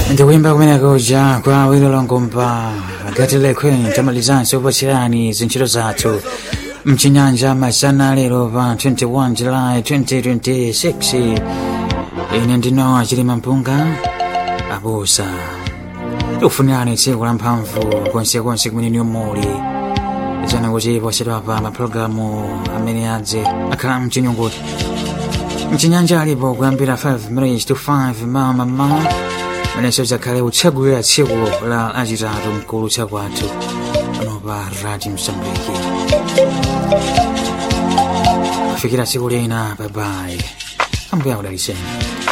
ndikuimba kumeneko ja kwa wilo longomba gatilekwe tamalizanso upatserani zintchito zathu mchinyanja masana lero pa 21 july 2026 ine ndino achilima mpunga abusa tikufunirani tsiku la mphamvu konsekonse kumene niyo muli chana kuti posedwa pa mapulogalamu amene adze akhala mchinyunguti mchinyanja alipo kuyambira 5 minutes to 5 mama mama manenso zakhale utsegulira tsiku la achitatu mkulu chakwathu pano pa radio msambiki kufikira tsiku lina babayi ambuya kudaliseni